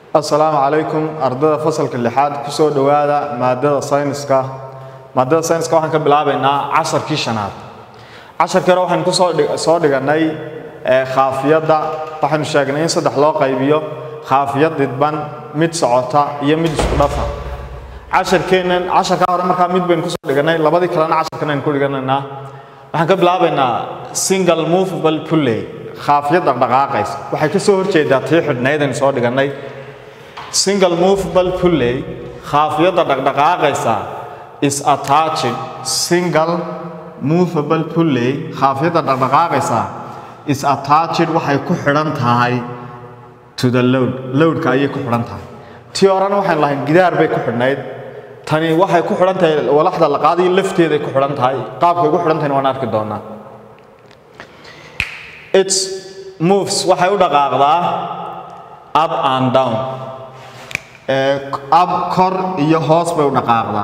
asalaamu calaykum ardada fasalka lixaad kusoo dhowaada maadada sayniska maadada sayniska waxaan ka bilaabaynaa casharkii shanaad casharkii hore waxaynu kusoo dhig- soo dhiganay ee, khaafiyadda waxaynu sheegnay in saddex loo qaybiyo khaafiyad didban mid socota iyo mid isku dhafa casharkeennan casharkaa hore markaa mid baynu kusoo dhiganay labadii kalena casharkan aynu ku dhiganaynaa waxaan ka bilaabaynaa single movable pulley khaafiyad dhaqdhaqaaqaysa waxay ka soo horjeedaa tii xidhnayd aynu soo dhiganay single movable pulley khaafiyadda dhaqdhaqaaqaysa is attached single movable pulley khaafiyadda dhaqdhaqaaqaysa is attached waxay ku xidhan tahay to the load loadka ayay ku xidhan tahay tii horena waxaynu lahayn gidaar bay ku xidhnayd tani waxay ku xidhan tahay walaxda la qaadayo lafteeday ku xidhan tahay qaabkay ugu xidhan tahayna waan arki doonaa its moves waxay u dhaqaaqdaa up and down ee ab kor iyo hoos bay u dhaqaaqdaa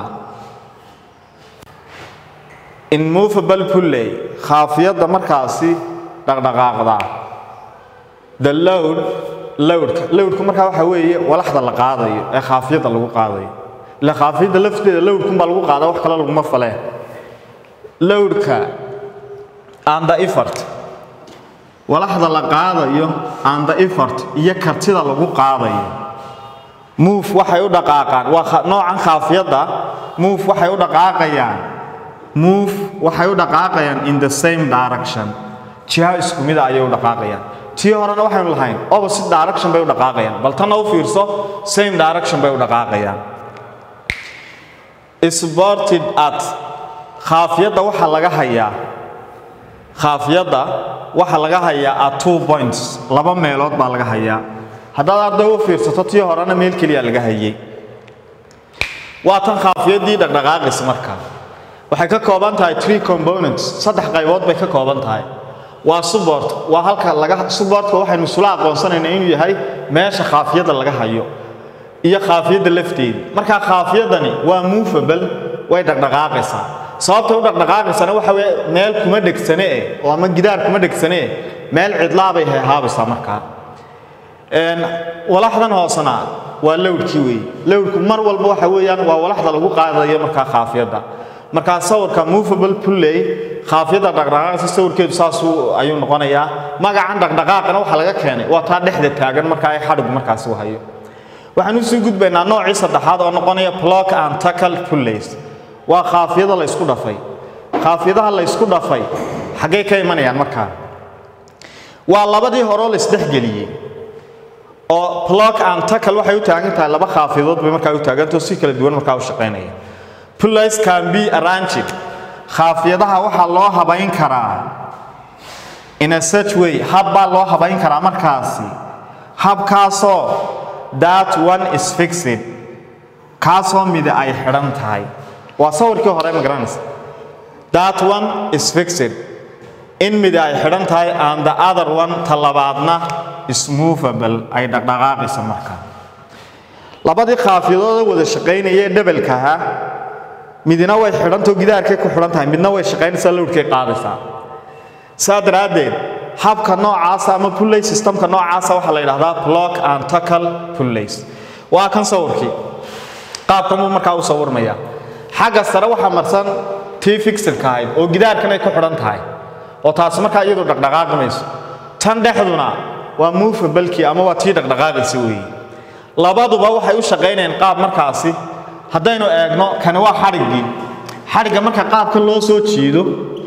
immovable pulley khaafiyadda markaasi dhaqdhaqaaqdaa the load lowdka lowdku markaa waxaa weeye walaxda la qaadayo ee khaafiyadda lagu qaadayo ila khaafiyadda lafteeda lowdkunbaa lagu qaadaa wax kale laguma faleen lowdka and the effort walaxda la qaadayo and the effort iyo kartida lagu qaadayo move waxay u dhaqaaqaan waa kha- noocan khaafiyadda move waxay u dhaqaaqayaan move waxay u dhaqaaqayaan in the same direction jiha isku mida ayay u dhaqaaqayaan tii horena waxaynu lahayn opposite direction bay u dhaqaaqayaan bal tanna u fiirso same direction bay u dhaqaaqayaan sported at khaafiyadda waxaa laga hayaa khaafiyadda waxaa laga hayaa at two points laba meelood baa laga hayaa haddaad arday u fiirsato tii horena meel keliya laga hayay waa tan khaafiyaddii dhaqdhaqaaqaysa markaa waxay ka kooban tahay three components saddex qaybood bay ka kooban tahay waa support waa halka laga supportka waxaynu isula aqoonsanaynaa inuu yahay meesha khaafiyadda laga hayo iyo khaafiyadda lafteeda markaa khaafiyadani waa movable way dhaqdhaqaaqaysaa sababtay u dhaqdhaqaaqaysana waxa weye meel kuma dhegsane eh oo ama gidaar kuma dhegsane eh meel cidlaa bay heehaabaysaa markaa Een, walaxdan hoosena waa lowdkii weeye lowdku mar walba waxa weeyaan waa walaxda lagu qaadayo markaa khaafiyadda markaa sawirka movable pulley khaafiyadda dhaqdhaqaaqaysa sawirkeedu saasuu ayuu noqonayaa magacan dhaqdhaqaaqana waxaa laga keenay waa taa dhexda taagan markaa ay xadhigu markaasi u hayo waxaan usii gudbaynaa noocii saddexaad oo noqonaya block and tackle pullays waa khaafiyada la isku dhafay khaafiyadaha la isku dhafay xaggay ka imanayaan markaa waa labadii horeo la isdhexgeliyey oo block and tackle waxay u taagan tahay laba khaafiyadood bay markaa u taagantao si kala duwan markaa u shaqaynaya pullays can be arranged khaafiyadaha waxaa loo habayn karaa in a such way hab baa loo habayn karaa markaasi habkaasoo that one is fixed kaasoo midi ay xidhan tahay waa sawirkii hore ma garanaysa that one is fixed in midi ay xidhan tahay and the other one ta labaadna is movable ay dhaqdhaqaaqaysa markaa labadii khaafiyadooda wada shaqaynaya ee dhabalka ahaa midina way xidhantao gidaarkay ku xidhan tahay midna way shaqaynaysaa lowdkay qaadaysaa saa daraaddeed habka noocaasa ama pulley systemka noocaasa waxaa la yidhahdaa block and tackle pullays waa kan sawirkii qaabkan buu markaa u sawirmaya xagga sare waxaa marsan tii fixirka ahayd oo gidaarkan ay ku xidhan tahay oo taasi markaa iyadu dhaqdhaqaaqi mayso tan dhexduna waa movablekii ama waa tii dhaqdhaqaaqaysa weeye labaduba waxay u shaqaynayaan qaab markaasi haddaynu eegno kani waa xadhiggii xadhigga marka qaabkan loo soo jiido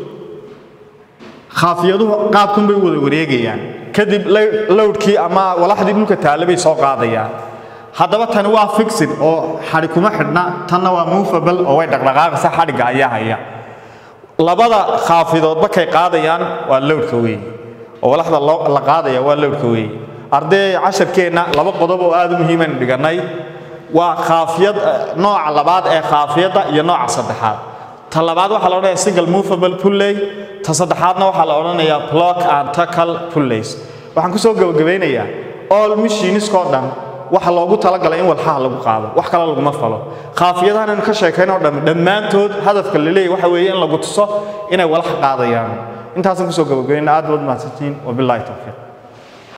khaafiyaduhu qaabkan bay wada wareegayaan kadib lowdkii ama walaxdii dhulka taale bay soo qaadayaan haddaba tani waa fixid oo xadhig kuma xidhna tanna waa movable oo way dhaqdhaqaaqaysa xadhigga ayaa haya labada khaafidoodba kay qaadayaan waa lowdka weeye oo walaxda loo- la qaadaya waa lowdka weeye arday casharkeenna laba qodob oo aad u muhiimaynu dhigannay waa khaafiyad eh, nooca labaad ee khaafiyadda iyo nooca saddexaad ta labaad waxaa la odhanayaa single movable pulley ta saddexaadna waxaa la odhanayaa block and tackle pullays waxaan kusoo gabagabeynayaa all machiniskoo dhan waxa loogu talagalay in walxaha lagu qaado wax kale laguma falo khaafiyadahan aynu ka sheekayn oo dhan dhammaantood hadafka la leeyahy waxa weeye in lagu tuso inay walax qaadayaan intaasaan kusoo gabagabayna aad baad mahadsantihiin wabilaahi tawfiiq